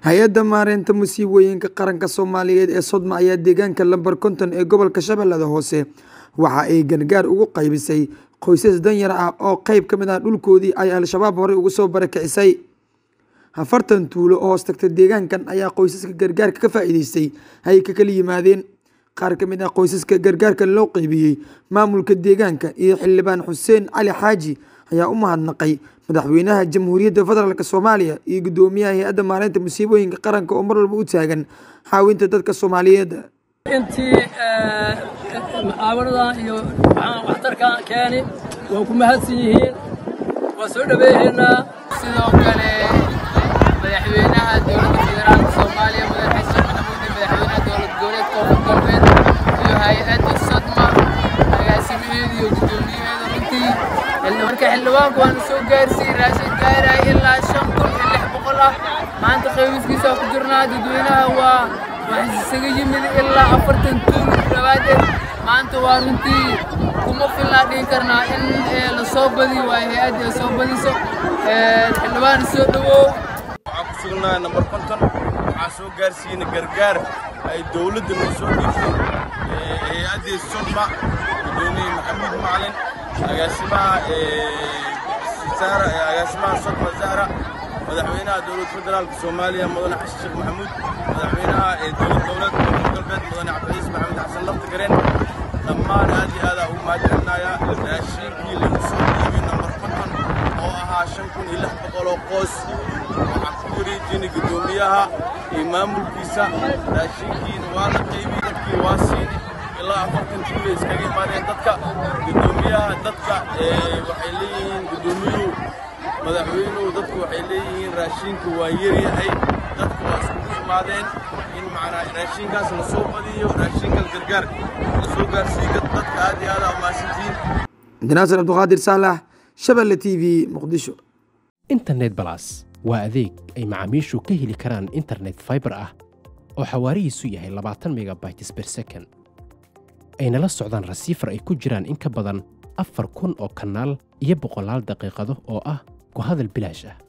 hay-adda maareynta musiibooyinka qaranka soomaaliyeed ee sodma ayaa deegaanka lambar konton ee gobolka shabeellada hoose waxa ay gargaar ugu qaybisay qoysas danyar ah oo qeyb ka mid ah dhulkoodii ay al-shabaab horey ugu soo barakicisay afartan tuulo oo hoos tagta deegaankan ayaa qoysaska gargaarka ka faa-iideystay ay ka kala yimaadeen qaar ka mid ah qoysaska gargaarka loo qeybiyey maamulka deegaanka iyo xildhibaan xuseen cali xaaji ayaa u mahadnaqay madaxweynaha jamhuuriyadda federaalk soomaaliya iyo guddoomiyaha hay-adda maareynta musiibooyinka qaranka oo mar walba u taagan caawinta dadka soomaaliyeed intii mucaawanadan iyo waxtarkan keeni waa ku mahadsan yihiin waa soo dhaweehaynaa sidoo kale madaxweynaha dowladda federaalka soomaaliya mudane xasan maxamuud iyo madaxweynaha dowlad goboleed koonfur galbeed iyo hay-adda sodma agaasimaheeda iyo guddoomiyaheeda runtii marka xildhibaanku waanu soo gaarsiiyey raashin gaaraya ilaa shan kun iyo lix boqol ah maanta qaybiskiisa ku jirnaa dadweynaha waa waxaa isaga yimid ilaa afartan tuul dhawaadeed maanta waa runtii kuma filnaa dhihi karnaa in la soo badiyo waa hay-adda ay soo badiso xildhibaan soo dhawow waxaan ku sugnahay nambar konton waxaan soo gaarsiinay gargaar ay dowladda noo soo dhiibtay hay-addii sodma gudoomiye maxamuud macalin agaasimaha agaasimaha sodma zahra madaxweynaha dowlad federaalka soomaaliya mudane xasan sheekh maxamuud madaxweynaha dowlad dowlad koonfur galbeed mudane cabdiciis maxamed xasan lafta gareen dhammaan aad iyo aad ugu mahadcelinayaa raashiinkii lagu soo dhiibay nambar konton oo ahaa shan kun iyo lix boqol oo qoys waxaan ku wareejinay guddoomiyaha iyo maamulkiisa raashinkiina waa la qaybiyey dadkii waa siinay ilaa afartan tuulay iskaga imaadeen dadka guddoomiyaha dadka waxay leeyihiin guddoomiyuhu madaxweynuhu dadku waxay leeyihiin raashinka waa yaryahay dadku waa iskugu imaadeen in macnaa raashinkaas la soo badiyo raashinka gargaar la soo gaarsiiyo dadka aad iyo aad aa umahadsantihiin cabdinaasir cabdiqaadir saalax shabelle t v muqdisho internet balas waa adeeg ay macaamiishu ka heli karaan internet fiber ah oo xawaarihiisu yahay labaatan megabytes ber second ayna la socdaan rasiifar ay ku jiraan in ka badan afar kun oo kanaal iyo boqolaal daqiiqado oo ah ku hadal bilaash ah